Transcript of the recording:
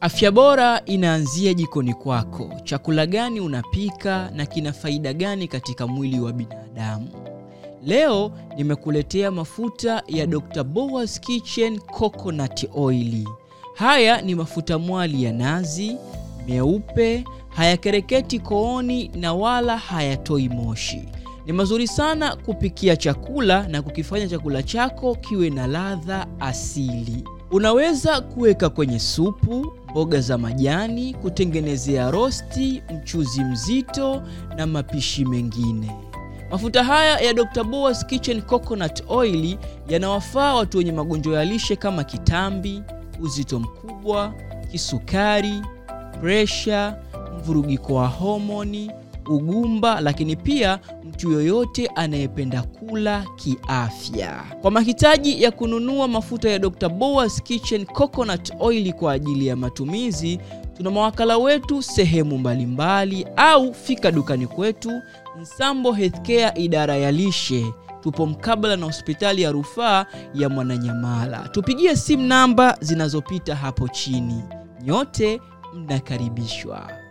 Afya bora inaanzia jikoni kwako. Chakula gani unapika na kina faida gani katika mwili wa binadamu? Leo nimekuletea mafuta ya Dr. Boaz Kitchen Coconut Oil. Haya ni mafuta mwali ya nazi, meupe, hayakereketi kooni na wala hayatoi moshi. Ni mazuri sana kupikia chakula na kukifanya chakula chako kiwe na ladha asili. Unaweza kuweka kwenye supu, mboga za majani, kutengenezea rosti, mchuzi mzito na mapishi mengine. Mafuta haya ya Dr. Boaz Kitchen Coconut Oil yanawafaa watu wenye magonjwa ya lishe kama kitambi, uzito mkubwa, kisukari, presha, mvurugiko wa homoni, ugumba, lakini pia mtu yoyote anayependa kula kiafya. Kwa mahitaji ya kununua mafuta ya Dr. Boaz Kitchen Coconut Oil kwa ajili ya matumizi, tuna mawakala wetu sehemu mbalimbali, au fika dukani kwetu Nsambo Healthcare, idara ya lishe. Tupo mkabala na hospitali ya rufaa ya Mwananyamala. Tupigie simu namba zinazopita hapo chini. Nyote mnakaribishwa.